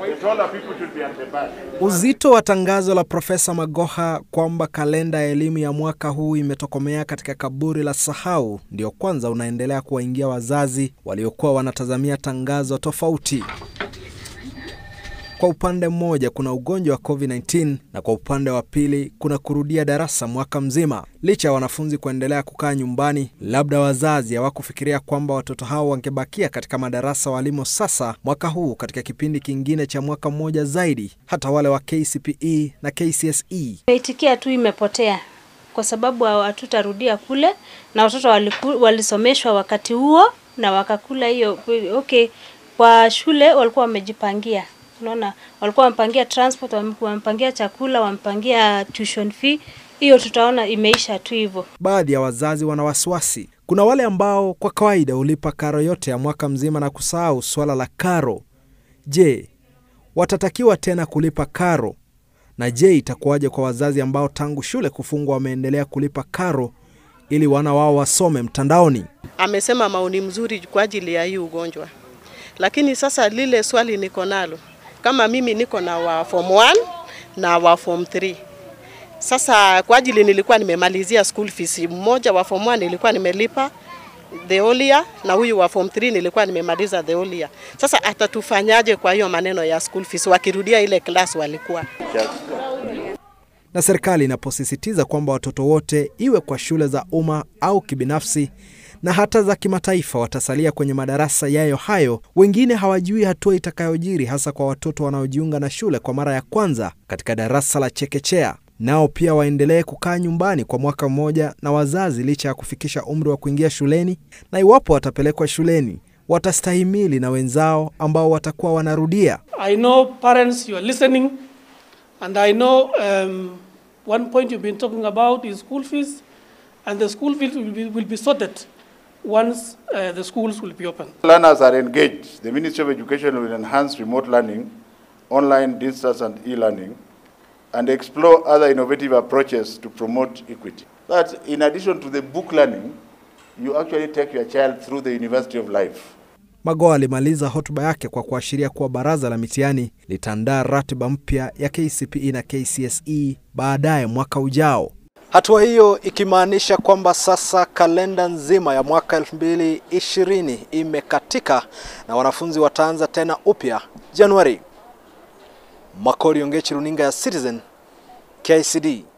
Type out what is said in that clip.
Uzito wa tangazo la Profesa Magoha kwamba kalenda ya elimu ya mwaka huu imetokomea katika kaburi la sahau ndio kwanza unaendelea kuwaingia wazazi waliokuwa wanatazamia tangazo tofauti. Kwa upande mmoja kuna ugonjwa wa COVID-19 na kwa upande wa pili kuna kurudia darasa mwaka mzima. Licha ya wanafunzi kuendelea kukaa nyumbani, labda wazazi hawakufikiria kwamba watoto hao wangebakia katika madarasa walimo sasa mwaka huu katika kipindi kingine cha mwaka mmoja zaidi, hata wale wa KCPE na KCSE. Imeitikia tu imepotea kwa sababu hatutarudia kule, na watoto waliku, walisomeshwa wakati huo na wakakula hiyo. Okay, kwa shule walikuwa wamejipangia Unaona, walikuwa wamepangia transport, wamepangia chakula, wamepangia tuition fee. Hiyo tutaona imeisha tu hivyo. Baadhi ya wazazi wana wasiwasi. Kuna wale ambao kwa kawaida hulipa karo yote ya mwaka mzima na kusahau swala la karo. Je, watatakiwa tena kulipa karo? Na je, itakuwaje kwa wazazi ambao tangu shule kufungwa wameendelea kulipa karo ili wana wao wasome mtandaoni? Amesema maoni mzuri kwa ajili ya hii ugonjwa, lakini sasa lile swali niko nalo kama mimi niko na wa form 1 na wa form 3. Sasa kwa ajili nilikuwa nimemalizia school fees, mmoja wa form 1 nilikuwa nimelipa the whole year na huyu wa form 3 nilikuwa nimemaliza the whole year. Sasa atatufanyaje kwa hiyo maneno ya school fees wakirudia ile class walikuwa? Na serikali inaposisitiza kwamba watoto wote iwe kwa shule za umma au kibinafsi na hata za kimataifa watasalia kwenye madarasa yayo hayo, wengine hawajui hatua itakayojiri, hasa kwa watoto wanaojiunga na shule kwa mara ya kwanza katika darasa la chekechea. Nao pia waendelee kukaa nyumbani kwa mwaka mmoja na wazazi, licha ya kufikisha umri wa kuingia shuleni, na iwapo watapelekwa shuleni watastahimili na wenzao ambao watakuwa wanarudia. I know parents you are listening and I know um, one point you've been talking about is school fees and the school fees will be, will be sorted once uh, the schools will be open. Learners are engaged. The Ministry of Education will enhance remote learning, online distance and e-learning, and explore other innovative approaches to promote equity. That in addition to the book learning, you actually take your child through the University of Life. Magoha alimaliza hotuba yake kwa kuashiria kuwa baraza la mitihani litaandaa ratiba mpya ya KCPE na KCSE baadaye mwaka ujao. Hatua hiyo ikimaanisha kwamba sasa kalenda nzima ya mwaka 2020 imekatika na wanafunzi wataanza tena upya Januari. Makori Ongechi, runinga ya Citizen, KCD.